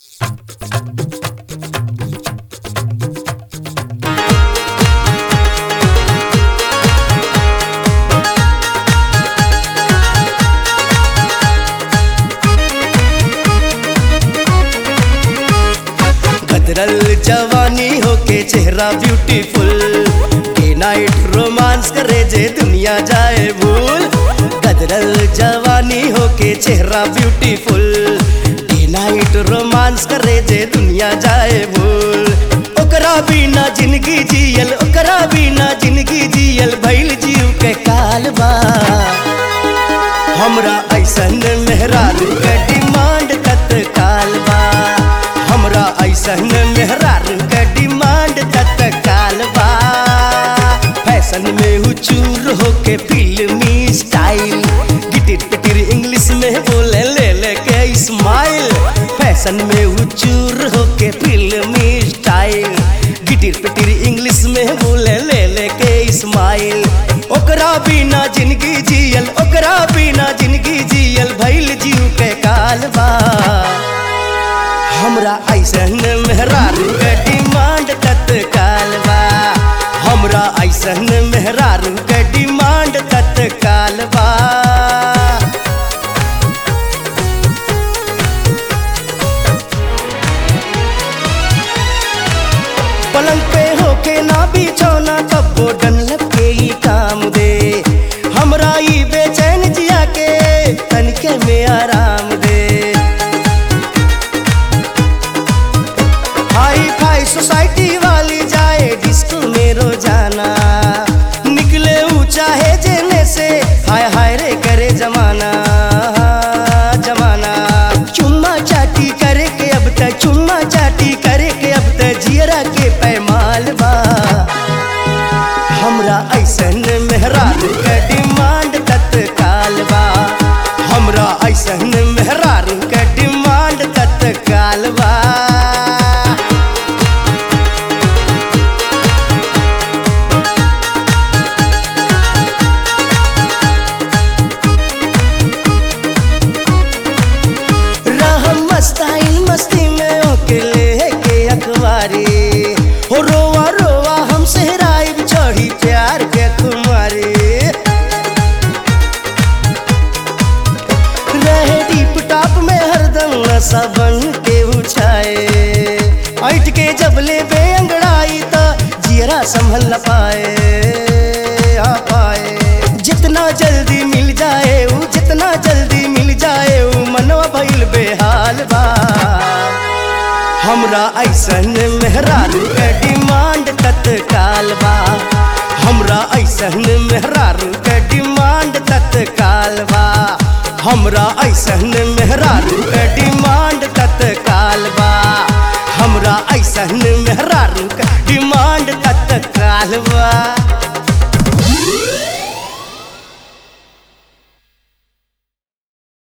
गदरल जवानी होके चेहरा ब्यूटीफुल डे नाइट रोमांस करे जे दुनिया जाए भूल गदरल जवानी होके चेहरा ब्यूटीफुल डे नाइट रोमांस करे जे दुनिया जाए भूल ओकरा बिना जिंदगी जियल ओकरा बिना जिंदगी जियल भइल जीव के काल बा हमरा ऐसन मेहरारू के डिमांड तत्काल बा हमरा ऐसन मेहरारू के डिमांड तत्काल बा फैशन में हुचूर होके फिल्मी स्टाइल गिटिर पिटिर इंग्लिश में बोले ले ले के स्माइल फैशन में हुचूर होके फिल्मी स्टाइल गिटिर पिटिर इंग्लिश में बोले ले ले के स्माइल ओकरा बिना जिंदगी जियल ओकरा बिना जिंदगी जियल भइल जीव के काल बा हमरा ऐसन मेहरारू के डिमांड तत्काल बा हमरा ऐसन मेहरारू के डिमांड तत्काल बा पलंग पे होके ना बिछौना कब्बो डनलप के ही काम दे हमरा ई बेचैन जिया के तनिके में आराम दे हाई फाई सोसाइटी वाली जाए डिस्को में रोजाना निकले ऊंचा है जेने से हाय हाय रे करे जमाना जमाना चुम्मा चाटी करे के अब तक चुम्मा चाटी करे के अब तक जियरा के पैमाल बा हमरा ऐसन मेहरारू के डिमांड तत्काल बा हमरा ऐसन मेहरारू के डिमांड तत्काल बा रहम मस्ताइन मस्ती में ओके ले के अखबारी हो रोवा रोवा हम सहराई चढ़ी प्यार के कुमारी रहे डीप टॉप में हरदम नशा बन के उछाए ऐठ के जब ले बे अंगड़ाई तो जियरा संभल न पाए आ पाए जितना जल्दी मिल जाए ऊ जितना जल्दी मिल जाए ऊ मनवा भइल बेहाल बा हमरा ऐसन मेहरारू के डिमांड तत्काल बा हमरा ऐसन मेहरारू के डिमांड तत्काल बा हमरा ऐसन मेहरारू के डिमांड तत्काल बा हमरा ऐसन मेहरारू के डिमांड तत्काल बा